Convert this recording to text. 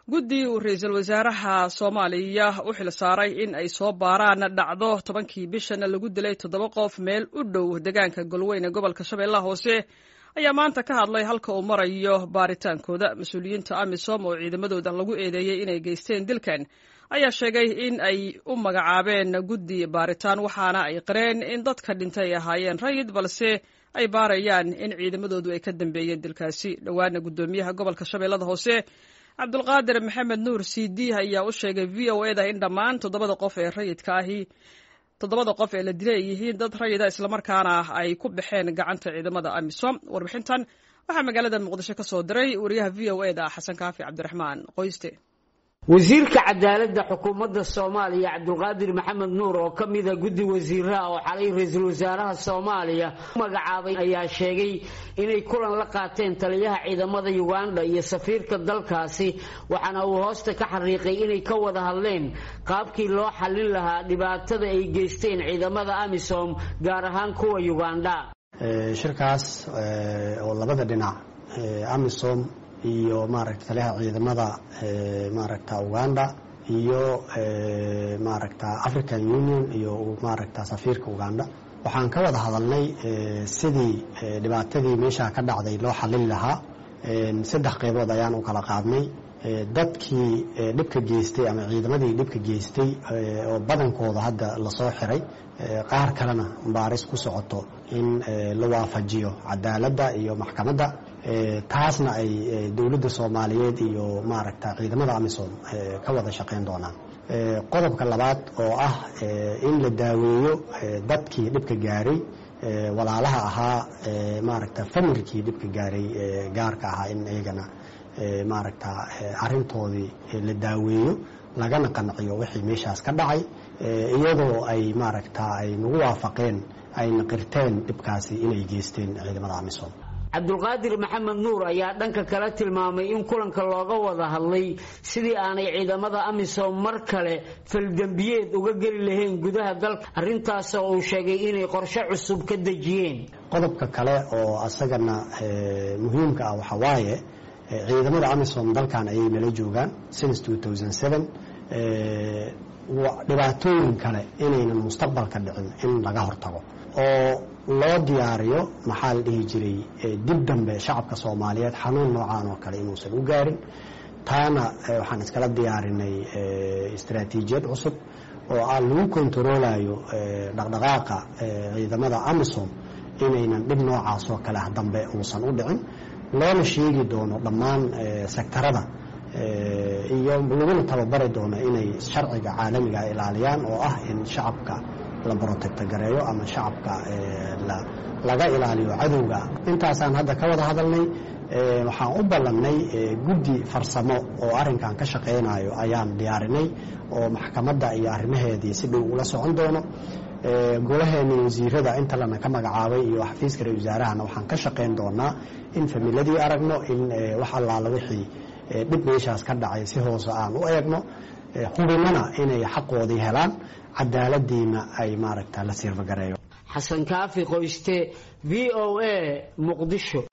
guddi uu ra-iisul wasaaraha soomaaliya u xil saaray in ay soo baaraan dhacdo tobankii bishana lagu dilay toddoba qof meel u dhow deegaanka golweyne gobolka shabeellaha hoose ayaa maanta ka hadlay halka uu marayo baaritaankooda mas-uuliyiinta amisom oo ciidamadooda lagu eedeeyey inay geysteen dilkan ayaa sheegay in ay u magacaabeen guddi baaritaan waxaana ay qireen in dadka dhintay ay ahaayeen rayid balse ay baarayaan in ciidamadoodu ay ka dambeeyeen dilkaasi dhowaana guddoomiyaha gobolka shabeellada hoose cabdulqaadir maxamed nuur c d ayaa u sheegay v o eda in dhammaan toddobada qof ee rayidka ahi toddobada qof ee la dilay ay yihiin dad rayida islamarkaana ay ku baxeen gacanta ciidamada amisom warbixintan waxaa magaalada muqdisho ka soo diray wariyaha v o eda xasan kaafi cabdiraxmaan qoyste wasiirka cadaaladda xukuumadda soomaaliya cabdulqaadir maxamed nuur oo ka mida guddi wasiiraha oo xalay ra-iisul wasaaraha soomaaliya u magacaabay ayaa sheegay inay kulan la qaateen taliyaha ciidamada uganda iyo safiirka dalkaasi waxaana uu hoosta ka xariiqay inay ka wada hadleen qaabkii loo xallin lahaa dhibaatada ay geysteen ciidamada amisom gaar ahaan kuwa uganda shirkaas oo labada dhinac amisom iyo maaragta taliyaha ciidamada maaragta uganda iyo maaragta african union iyo maaragta safiirka uganda waxaan ka wada hadalnay sidii dhibaatadii meesha ka dhacday loo xalin lahaa saddex qaybood ayaan u kala qaadnay dadkii dhibka geystay ama ciidamadii dhibka geystay oo badankooda hadda lasoo xiray qaar kalena baaris ku socoto in la waafajiyo cadaaladda iyo maxkamadda taasna ay dowladda soomaaliyeed iyo maaragta ciidamada amisom ka wada shaqayn doonaan qodobka labaad oo ah in la daaweeyo dadkii dhibka gaaray walaalaha ahaa maaragta familkii dhibka gaaray gaarka ahaa in iyagana maaragta arintoodii la daaweeyo lagana qanciyo wixii meeshaas ka dhacay iyadoo ay maaragta ay nagu waafaqeen ayna qirteen dhibkaasi inay geysteen ciidamada amisom cabdulqaadir maxamed nuur ayaa dhanka kale tilmaamay in kulanka looga wada hadlay sidii aanay ciidamada amisom mar kale faldembiyeed uga geli lahayn gudaha dalka arrintaasoo uu sheegay inay qorshe cusub ka dejiyeen qodobka kale oo asagana muhiimka ah waxaa waaye ciidamada amisom dalkan ayay nala joogaan since dhibaatooyin kale inaynan mustaqbalka dhicin in laga hortago oo loo diyaariyo maxaa la dhihi jiray dib dambe shacabka soomaaliyeed xanuun noocaan oo kale inuusan u gaarin taana waxaan iskala diyaarinay istaraatiijiyad cusub oo ah lagu kontaroolayo dhaqdhaqaaqa ciidamada amisom inaynan dhib noocaas oo kale ah dambe uusan u dhicin loona sheegi doono dhammaan sektarada iyo laguna tababari doono inay sharciga caalamiga ilaaliyaan oo ah in shacabka la brotecto gareeyo ama shacabka laga ilaaliyo cadowga intaasaan hadda ka wada hadalnay waxaan u ballannay guddi farsamo oo arrinkan ka shaqaynayo ayaan diyaarinay oo maxkamadda iyo arrimaheedii si dhow ula socon doono golaheena wasiirada inta lana ka magacaabay iyo xafiiska ra wasaarahana waxaan ka shaqayn doonaa in familadii aragno in wax allaala wixii dhib meeshaas ka dhacay si hoose aan u eegno hubinana inay xaqoodii helaan cadaaladiina ay maaragta la sirfagareeyo xasan kaafi qoyste v o a muqdisho